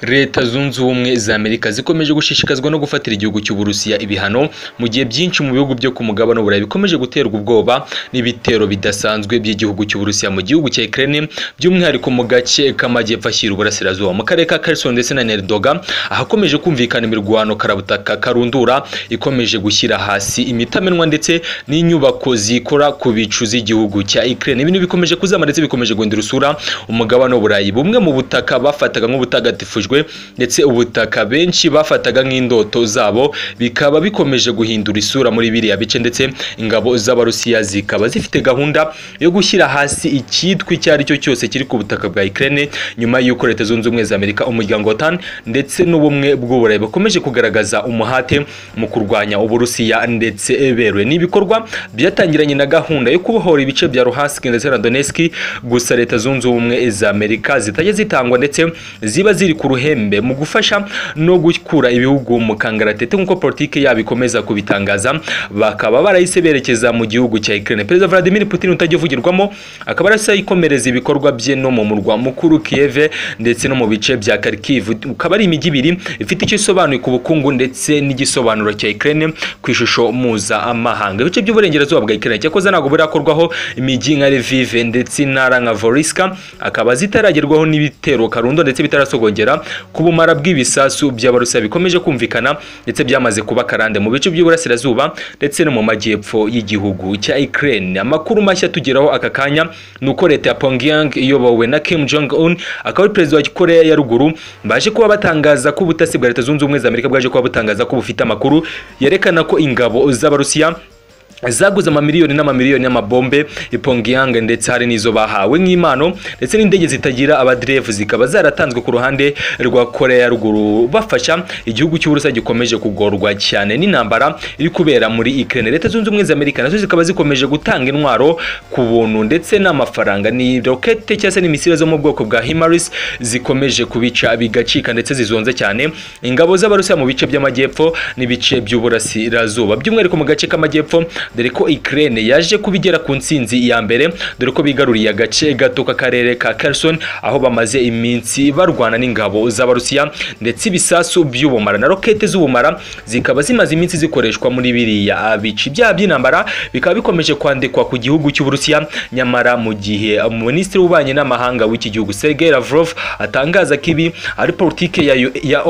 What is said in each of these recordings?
leta zunze ubumwe za amerika zikomeje gushishikazwa no gufatira igihugu cy'uburusiya ibihano mu gihe byinshi mu bihugu byo ku mugabane w'uburayi bikomeje guterwa ubwoba n'ibitero bidasanzwe by'igihugu cy'uburusiya mu gihugu cya ukraine by'umwihariko mu gace k'amajyepfo ashyira uburasirazuba mu karere ka kherson ndetse na nerdoga ahakomeje kumvikana imirwano karabutaka karundura ikomeje gushyira hasi imitamenwa ndetse n'inyubako zikora ku bicu z'igihugu cya ukraine ibintu bikomeje kuzama ndetse bikomeje guhindura usura umugabane w'uburayi bumwe mu butaka bafataga nk'ubutagatifujwe ndetse ubutaka benshi bafataga nk'indoto zabo bikaba bikomeje guhindura isura muri biriya bice ndetse ingabo z'abarusiya zikaba zifite gahunda yo gushyira hasi icyitwa icyo ari cyo cyose kiri ku butaka bwa Ukraine nyuma y'uko leta zunze ubumwe za Amerika umuryango wa TAN ndetse n'ubumwe bw'uburayi bakomeje kugaragaza umuhate mu kurwanya uburusiya ndetse beruye ni ibikorwa byatangiranye na gahunda yo kubohora ibice bya Luhansk ndetse na Donetsk gusa leta zunze ubumwe za Amerika zitajya zitangwa ndetse ziba ziri ku ruhembe mu gufasha no gukura ibihugu mu kangaratete nk'uko politike yabo ikomeza kubitangaza bakaba barahise berekeza mu gihugu cya Ukraine Perezida Vladimir Putin utajya uvugirwamo akaba arasa ikomereza ibikorwa bye no mu murwa mukuru Kiev ndetse no mu bice bya Kharkiv ukaba ari imijyi ibiri ifite icyo isobanuye ku bukungu ndetse n'igisobanuro cya Ukraine ku ishusho muza amahanga ibice by'uburengerazuba bwa Ukraine cyakoze ntabwo burakorwaho imijyi nka Lviv ndetse intara nka Volyska akaba zitaragerwaho n'ibitero karundo ndetse bitarasogongera ku bumara bw'ibisasu by'abarusiya bikomeje kumvikana ndetse byamaze kuba karande mu bice by'uburasirazuba ndetse no mu majyepfo y'igihugu cya Ukraine amakuru mashya tugeraho aka kanya ni uko leta ya Pyongyang iyobowe na Kim Jong Un akaba ari perezida wa Korea ya ruguru baje kuba batangaza ko ubutasi bwa leta zunze ubumwe za Amerika bwaje kuba butangaza ko bufite amakuru yerekana ko ingabo z'abarusiya zaguze amamiliyoni n'amamiliyoni y'amabombe ipongiyanga ndetse hari n'izo bahawe nk'impano ndetse n'indege zitagira abadirevu zikaba zaratanzwe ku ruhande rwa korea ya ruguru bafasha igihugu cy'uburusiya gikomeje kugorwa cyane n'intambara iri kubera muri ukraine leta zunze ubumwe za amerika nazo zikaba zikomeje gutanga intwaro ku buntu ndetse n'amafaranga ni rokete cyangwa se n'imisire zo mu bwoko bwa himaris zikomeje kubica bigacika ndetse zizonze cyane ingabo z'abarusiya mu bice by'amajyepfo n'ibice by'uburasirazuba by'umwihariko mu gace k'amajyepfo dore ko Ukraine yaje kubigera ku ntsinzi ya mbere dore ko bigaruriye agace gato k'akarere ka Kherson aho bamaze iminsi barwana n'ingabo z'abarusiya ndetse ibisasu by'ubumara na rokete z'ubumara zikaba zimaze iminsi zikoreshwa muri biriya bice ibyaha by'intambara bikaba bikomeje kwandikwa ku gihugu cy'uburusiya nyamara mu gihe minisitiri w'ububanyi n'amahanga w'iki gihugu Sergei Lavrov atangaza ko ibi ari politike ya, ya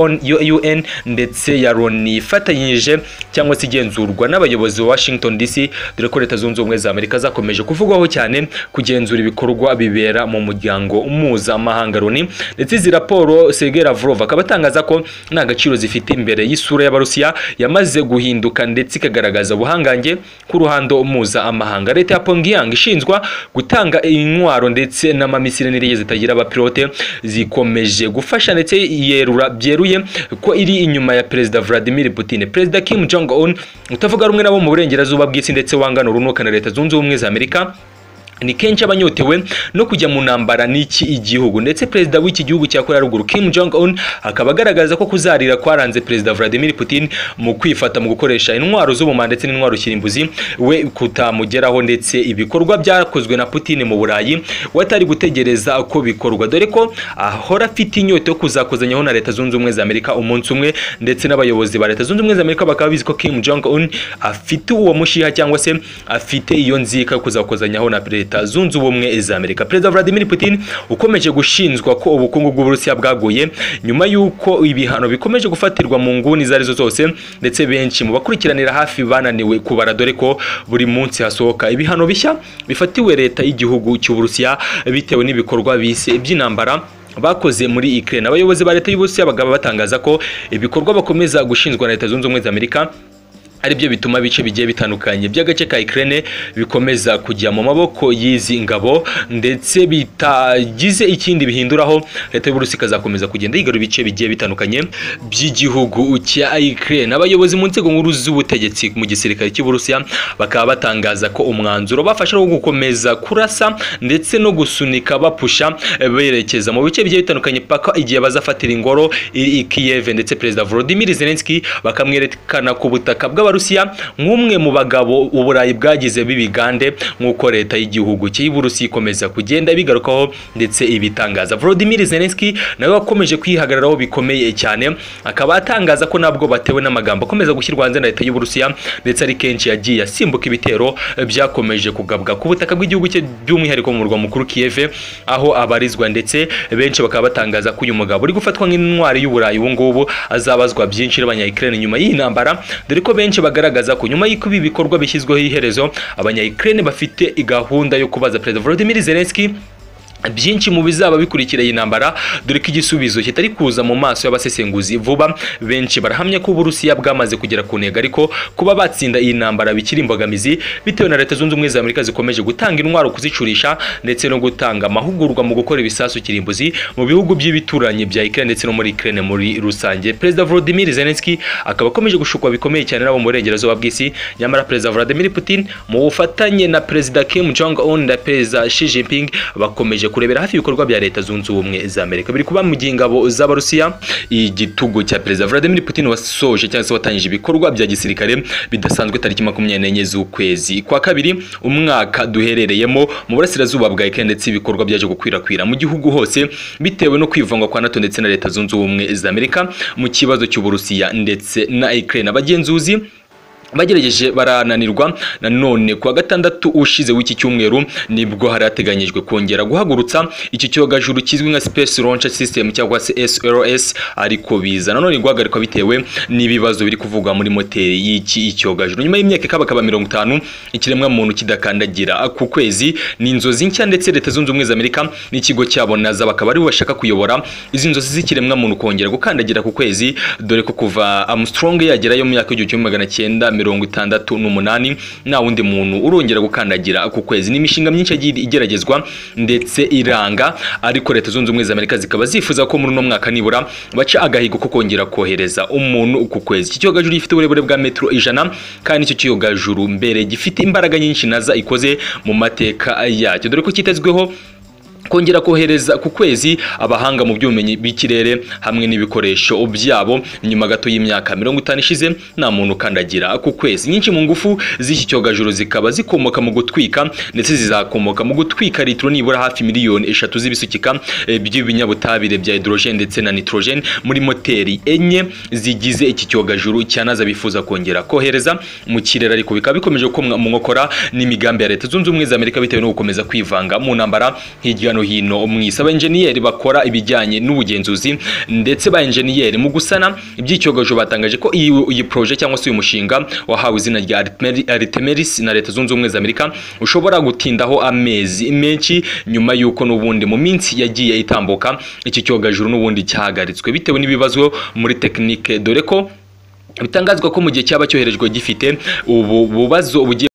UN ndetse ya Loni ifatanyije cyangwa se igenzurwa n'abayobozi wa Washington DC DC dore ko leta zunze ubumwe za Amerika zakomeje kuvugwaho cyane kugenzura ibikorwa bibera mu muryango mpuzamahanga Loni ndetse izi raporo Sergei Lavrov akaba atangaza ko nta gaciro zifite imbere y'isura y'abarusiya yamaze guhinduka ndetse ikagaragaza ubuhangange ku ruhando mpuzamahanga leta ya Pyongyang ishinzwa gutanga intwaro ndetse n'amamisire n'indege zitagira abapilote zikomeje gufasha ndetse yerura byeruye ko iri inyuma ya Perezida Vladimir Putin Perezida Kim Jong Un utavuga rumwe nabo mu burengerazuba bw'isi ndetse wangana urunuka na leta zunze ubumwe za amerika ni kenshi abanyotewe no kujya mu ntambara n'iki igihugu ndetse perezida w'iki gihugu cya Korea ruguru Kim Jong Un akaba agaragaza ko kuzarira kwaranze perezida Vladimir Putin mu kwifata mu gukoresha intwaro z'ubumara ndetse n'intwaro kirimbuzi we kutamugeraho ndetse ibikorwa byakozwe na Putin mu Burayi watari gutegereza ko bikorwa dore ko ahora afite inyota yo kuzakozanyaho na leta zunze ubumwe za Amerika umunsi umwe ndetse n'abayobozi ba leta zunze ubumwe za Amerika bakaba bizi ko Kim Jong Un afite uwo mushiha cyangwa se afite iyo nzika yo kuzakozanyaho na perezida leta zunze ubumwe za Amerika Perezida Vladimir Putin ukomeje gushinjwa ko ubukungu bw'Uburusiya bwaguye nyuma y'uko ibihano bikomeje gufatirwa mu nguni izo arizo zose ndetse benshi mu bakurikiranira hafi bananiwe kubara dore ko buri munsi hasohoka ibihano bishya bifatiwe leta y'igihugu cy'Uburusiya bitewe n'ibikorwa bise by'intambara bakoze muri Ukraine abayobozi ba leta y'Uburusiya bagaba batangaza ko ibikorwa bakomeza gushinjwa na leta zunze ubumwe za Amerika aribyo bituma ibice bigiye bitandukanye by'agace ka Ukraine bikomeza kujya mu maboko y'izi ngabo ndetse bitagize ikindi bihinduraho leta y'Uburusiya ikazakomeza kugenda yigarura ibice bigiye bitandukanye by'igihugu cya Ukraine abayobozi mu nzego nkuru z'ubutegetsi mu gisirikare cy'Uburusiya bakaba batangaza ko umwanzuro bafashe wo gukomeza kurasa ndetse no gusunika bapusha berekeza mu bice bigiye bitandukanye paka igihe bazafatira ingoro iri Kiev ndetse Perezida Volodymyr Zelensky bakamwerekana ku butaka bw'aba Abarusiya nk'umwe mu bagabo uburayi bwagize b'ibigande nk'uko leta y'igihugu cy'Uburusiya ikomeza kugenda bigarukaho ndetse ibitangaza Volodymyr Zelensky nawe wakomeje kwihagararaho bikomeye cyane akaba atangaza ko nabwo batewe n'amagambo akomeza gushyirwa hanze na leta y'Uburusiya ndetse ari kenshi yagiye asimbuka ibitero byakomeje kugabwa ku butaka bw'igihugu cye by'umwihariko mu murwa mukuru Kiev aho abarizwa ndetse benshi bakaba batangaza ko uyu mugabo uri gufatwa nk'intwari y'uburayi ubu ngubu azabazwa byinshi n'abanya-Ukraine nyuma y'iyi ntambara dore ko benshi bagaragaza ko nyuma y'uko ibi bikorwa bishyizweho iherezo abanya-Ukraine bafite gahunda yo kubaza Perezida Volodymyr Zelensky byinshi mu bizaba bikurikira iyi ntambara dore ko igisubizo kitari kuza mu maso y'abasesenguzi vuba benshi barahamya ko uburusiya bwamaze kugera ku ntego ariko kuba batsinda iyi ntambara bikiri imbogamizi bitewe na leta zunze ubumwe za amerika zikomeje gutanga intwaro kuzicurisha ndetse no gutanga amahugurwa mu gukora ibisasu kirimbuzi mu bihugu by'ibituranyi bya Ukraine ndetse no muri Ukraine muri rusange perezida Volodymyr Zelensky akaba akomeje gushukwa bikomeye cyane n'abo mu burengerazuba bw'isi nyamara perezida Vladimir Putin mu bufatanye na perezida Kim Jong Un na perezida Xi Jinping bakomeje kurebera hafi ibikorwa bya leta zunze ubumwe za Amerika biri kuba mu gihe ingabo z'Abarusiya igitugu cya perezida Vladimir Putin wasoje cyangwa se watangije ibikorwa bya gisirikare bidasanzwe tariki makumyabiri n'enye z'ukwezi kwa kabiri umwaka duherereyemo mu burasirazuba bwa Ukraine ndetse ibikorwa byaje gukwirakwira mu gihugu hose bitewe no kwivanga kwa NATO ndetse na leta zunze ubumwe za Amerika mu kibazo cy'Uburusiya ndetse na Ukraine abagenzuzi bagerageje barananirwa nanone kuwa gatandatu ushize w'iki cyumweru nibwo hari hateganyijwe kongera guhagurutsa iki cyogajuru kizwi nka space launch system cyangwa se SLS ariko biza nanone guhagarikwa bitewe n'ibibazo biri kuvugwa muri moteri y'iki cyogajuru nyuma y'imyaka ikabakaba mirongo itanu ikiremwa muntu kidakandagira ku kwezi ni inzozi nshya ndetse leta zunze ubumwe za Amerika n'ikigo cyabo NASA bakaba ari bashaka kuyobora izi nzozi z'ikiremwa muntu kongera gukandagira ku kwezi dore ko kuva Armstrong yagerayo mu myaka y'igihumbi magana cyenda mirongo itandatu n'umunani nta wundi muntu urongera gukandagira ku kwezi ni imishinga myinshi yagiye igeragezwa ndetse iranga ariko leta zunze ubumwe za amerika zikaba zifuza ko muri uno mwaka nibura baca agahigo ko kongera kohereza umuntu ku kwezi iki kiyogajuru gifite uburebure bwa metero ijana kandi icyo kiyogajuru mbere gifite imbaraga nyinshi naza ikoze mu mateka yacyo dore ko kitezweho kongera kohereza ku kwezi abahanga mu by'ubumenyi bw'ikirere hamwe n'ibikoresho byabo nyuma gato y'imyaka mirongo itanu ishize nta muntu ukandagira ku kwezi nyinshi mu ngufu z'iki cyogajuru zikaba zikomoka mu gutwika ndetse zizakomoka mu gutwika litiro nibura hafi miliyoni eshatu z'ibisukika eh, by'ibinyabutabire bya hydrogen ndetse na nitrogen muri moteri enye zigize iki cyogajuru cyanaza bifuza kongera kohereza mu kirere ariko bikaba bikomeje gukomwa mu nkokora n'imigambi ya leta zunze ubumwe za Amerika bitewe no gukomeza kwivanga mu ntambara hirya no hino mu isi abenjeniyeri bakora ibijyanye n'ubugenzuzi ndetse ba enjeniyeri mu gusana ibyicyogojo batangaje ko iyi iyi proje cyangwa se uyu mushinga wahawe izina rya Artemeri- Artemis na leta zunze ubumwe za Amerika ushobora gutindaho amezi menshi nyuma y'uko n'ubundi mu minsi yagiye itambuka iki cyogajuru n'ubundi cyahagaritswe bitewe n'ibibazo muri tekinike dore ko bitangazwa ko mu gihe cyaba cyoherejwe gifite ubu bubazo bugiye